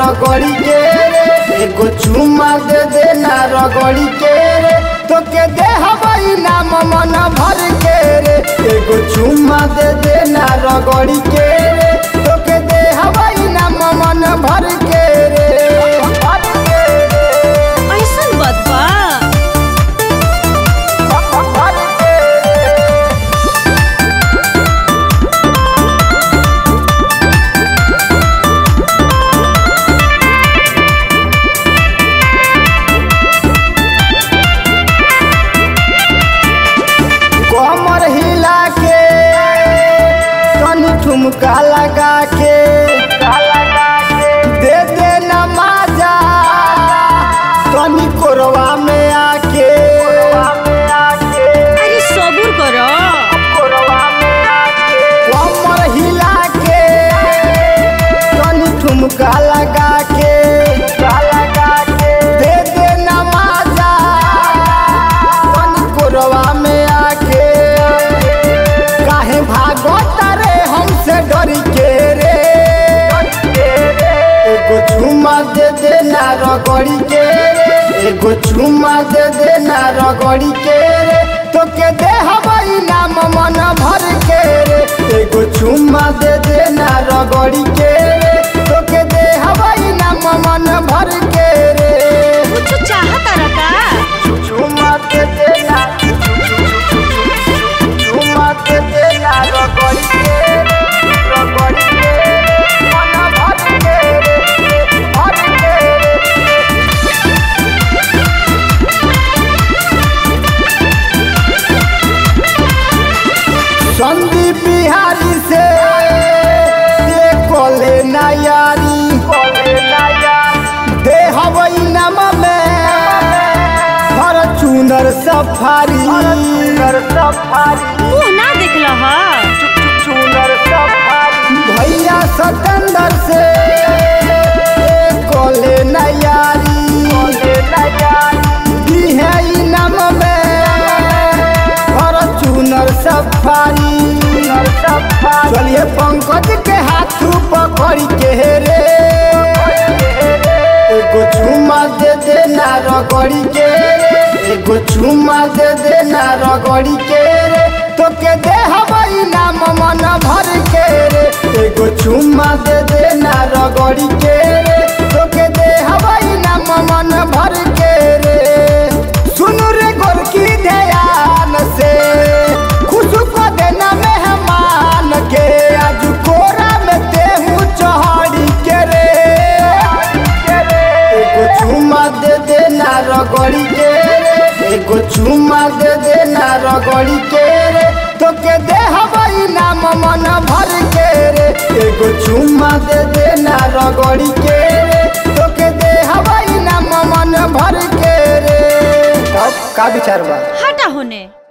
रगड़ी के रे एगो चुम्मा दे देना रगड़ी के रे तो के दे हवाई नाम मन भर के रे एगो चुम्मा दे देना रगड़ी के रे तो के दे हवाई नाम मन भर के रे भर के रे ऐसन बात बा भर के रे कमर हिला के तनी ठुमका लगा के दे दे नमाजा तनी कोरवा में आके अरे सबूर करो कमर हिला के तनी ठुमका लगा के दे दे नमाजा तनी कोरवा में आके काहे भागत रे हमसे डर के रे एगो चुम्मा दे देना रगड़ी के रे एगो चुम्मा दे देना रगड़ी के रे तो के दे हवाई नाम मन भर के रे एगो चुम्मा दे देना रगड़ी के रे तो के दे हवाई नाम मन भर के रे कुछ चाहत रका चुम्मा दे देना चुम्मा दे देना रगड़ी के रे रगड़ी के रे मन भर के रे भर के रे संदीप बिहारी से ये कोले नायारी दे हवई नम में हर चुनर सफारी मुंह ना देखल ह भैया सतेंद्र से ये कोले नायारी दी है ई नम में हर चुनर सफारी चलिए पंकज के हाथ पकड़ के रे एगो चुम्मा दे देना रगड़ी के रे एगो चुम्मा दे देना रगड़ी के रे तो के दे हवाई नाम मन भर के रे एगो चुम्मा दे देना रगड़ी के रे तो के दे हवाई नाम मन भर के रे सुनु रे गोरकी ध्यान से खुश को देना मेहमान के आज कोरा में देहू चढ़ी के रे एगो चुम्मा दे देना रगड़ी के रे एगो चुम्मा दे देना रगड़ी के रे तो के दे हवाई नाम मन भर के रे एगो चुम्मा दे देना रगड़ी के रे तो के दे हवाई नाम मन भर के रे अब का विचार बा हटा होने